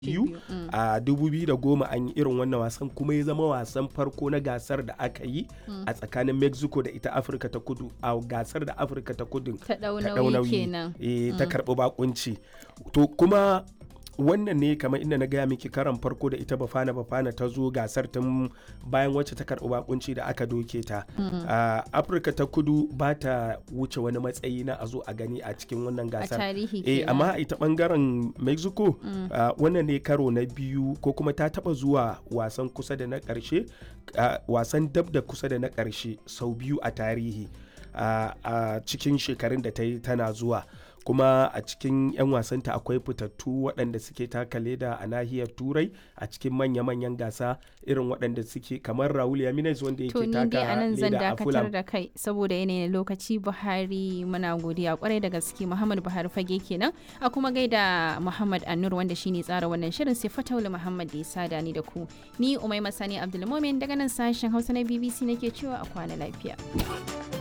biyu a 2010 an yi irin wannan wasan kuma ya zama wasan farko na gasar da aka yi a tsakanin mexico da ita afirka ta kudu a gasar da afirka ta kudu ta ɗau ta ɗau nauyi nauyi kenan eh, ta karɓi bakunci to kuma wannan ne kamar inda na gaya miki karan farko da ita bafana bafana ta zo gasar tun bayan wacce ta karɓi bakunci da aka doke ta a afirka ta kudu ba ta wuce wani matsayi na a zo a gani a cikin wannan a gasar tarihi eh kenan amma ita bangaren mexico ah, wannan ne karo na biyu ko kuma ta taba zuwa wasan kusa da na karshe ah, wasan dab da kusa da na karshe sau biyu a tarihi ah, a cikin shekarun da ta yi tana zuwa kuma a cikin 'yan wasanta akwai fitattu waɗanda suke taka leda a nahiyar turai a cikin manya-manyan gasa irin waɗanda suke kamar raul yaminez wanda to yake ni dai taka a nan zan leda a dakatar fulham da kai saboda yanayin lokaci buhari muna godiya kwarai da gaske muhammad buhari fage kenan a kuma gaida muhammad annur wanda shine tsara wannan shirin sai fataula muhammad da ya sada ni da ku ni umai masani abdulmomin daga nan sashen hausa na bbc nake cewa a kwana lafiya